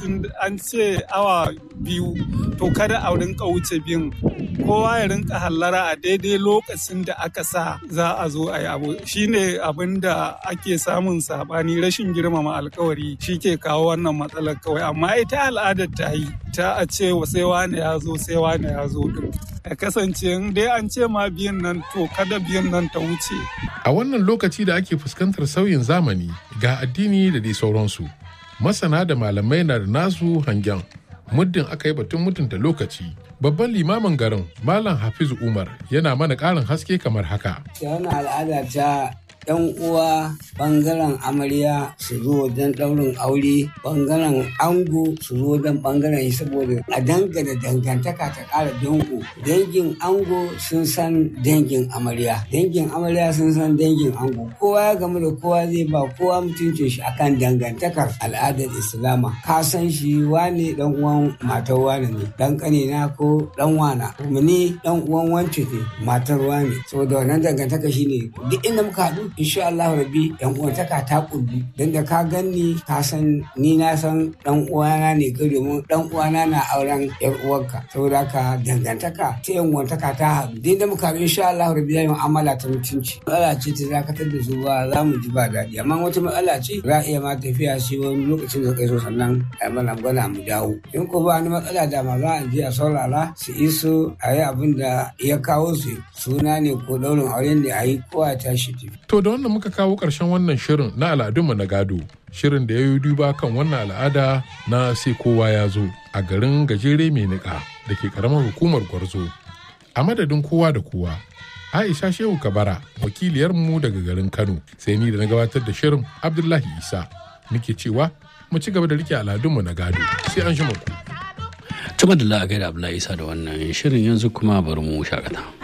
sun an ce awa biyu to kada a rinka wuce biyun kowa ya rinka hallara a daidai lokacin da aka sa za a zo a yi abu shine abin da ake samun sabani rashin girmama alkawari shi ke kawo wannan matsalar kawai amma ita al'adar ta yi ta a ce sai wane ya zo sai wane ya zo din ya kasance in dai an ce ma biyan nan to kada biyan nan ta wuce A wannan lokaci da ake fuskantar sauyin zamani ga addini da dai sauransu, masana da malamai na da nasu hangen muddin aka yi batun mutunta lokaci. Babban limamin garin Malam Hafizu Umar yana mana ƙarin haske kamar haka. wannan al'ada ta yan uwa bangaren amarya su zo wajen ɗaurin aure bangaren ango su zo wajen bangaren shi saboda a dangana dangantaka ta ƙara dango dangin ango sun san dangin amarya dangin amarya sun san dangin ango kowa ya gamu da kowa zai ba kowa mutuncin shi akan dangantakar al'adar islama ka san shi wane dan uwan matar wane ne dan kanina ko dan wana kuma ni dan uwan wance ne matar wane saboda wannan dangantaka shine duk inda muka haɗu insha Allah rabbi yan uwantaka ta kullu dan da ka ganni ka san ni na san dan uwana ne kai domin dan uwana na auren yar uwarka saboda haka dangantaka ta yan uwantaka ta haɗu duk inda muka haɗu insha Allah rabbi zai mu'amala ta mutunci matsala ce ta dakatar da su ba za mu ji ba daɗi amma wata matsala ce za a iya ma tafiya sai wani lokacin da kai so sannan a mana gwana mu dawo in ko ba wani matsala da ma za a je a saurara su iso a yi abin da ya kawo su suna ne ko daurin auren da a yi kowa ya tashi tafi To da wannan muka kawo ƙarshen wannan shirin na al'adunmu na gado. Shirin da ya yi duba kan wannan al'ada na sai kowa ya zo a garin gajere mai niƙa da ke ƙaramar hukumar Gwarzo. A madadin kowa da kowa, Aisha Shehu Kabara, wakiliyarmu daga garin Kano, sai ni da na gabatar da shirin Abdullahi Isa. Nake cewa mu ci gaba da rike al'adunmu na gado. Sai an shi ku. Tuma da la'agai da Abdullahi Isa da wannan shirin yanzu kuma bari mu shakata.